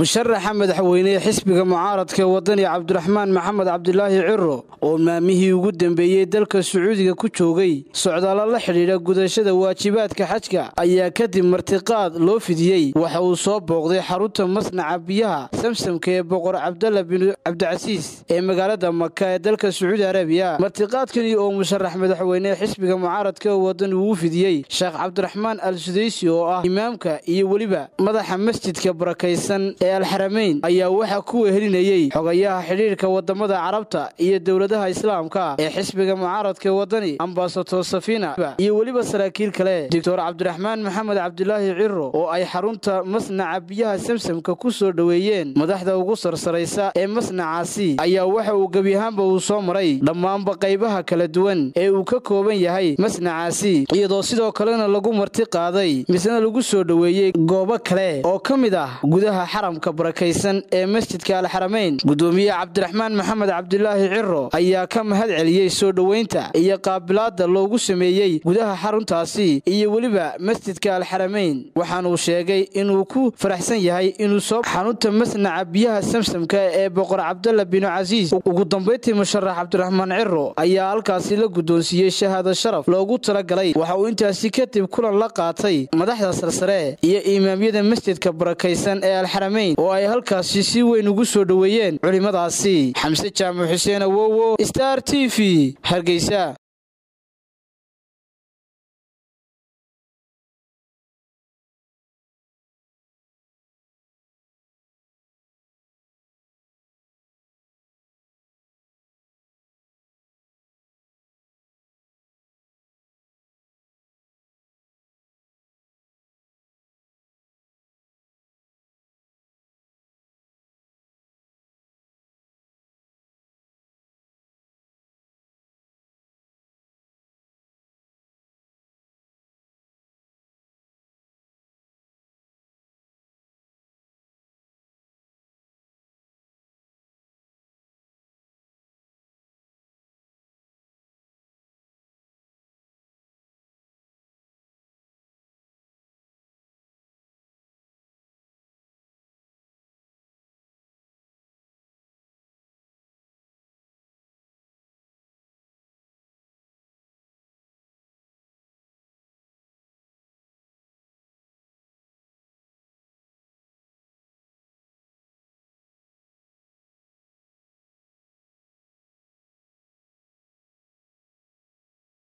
musharaxa madaxweyne xisbiga mucaaradka wadani cabdiraxmaan maxamed cabdilaahi ciro oo maamihii ugu dambeeyey dalka sacuudiga ku joogay socdaalo la xidhiidha gudashada waajibaadka xajka ayaa kadib martiqaad loo fidiyey waxa uu soo booqday xarunta masnaca biyaha samsamka ee boqor cabdalla bin cabdicasiis ee magaalada maka ee dalka sacuudi arabiya martiqaadkani oo musharax madaxweyne xisbiga mucaaradka wadani uu fidiyey sheekh cabdiraxmaan al sudaysi oo ah imaamka iyo weliba madaxa masjidka barakaysan ee alxarameyn ayaa waxaa ku wehelinayey xogayaha xidhiirka wadamada carabta iyo dowladaha islaamka ee xisbiga mucaaradka wadani ambasator safina iyo weliba saraakiil kale doctor cabdiraxmaan maxamed cabdilaahi ciro oo ay xarunta masnaca biyaha samsamka ku soo dhoweeyeen madaxda ugu sarsaraysa ee masnacaasi ayaa waxa uu gebi ahaanba uu soo maray dhammaanba qaybaha kala duwan ee uu ka kooban yahay masnacaasi iyadoo sidoo kalena lagu marti qaaday misna lagu soo dhoweeyey goobo kale oo ka mid ah gudaha xaramka barakaysan ee masjidka alxarameyn gudoomiye cabdiraxmaan maxamed cabdilaahi ciro ayaa ka mahad celiyey soo dhoweynta iyo qaabilaada loogu sameeyey gudaha xaruntaasi iyo weliba masjidka alxarameyn waxaanuu sheegay inuu ku faraxsan yahay inuu soo xarunta masnaca biyaha samsamka ee boqor cabdalla binu casiis ugu dambayntii musharax cabdiraxmaan ciro ayaa halkaasi la guddoonsiiyey shahaado sharaf loogu talagalay waxa uu intaasi kadib kulan la qaatay madaxda sarsare iyo imaamyada masjidka barakaysan ee alxarameyn oo ay halkaasi si weyn ugu soo dhoweeyeen culimmadaasi xamse jaamac xuseen awowo star t v hargeysa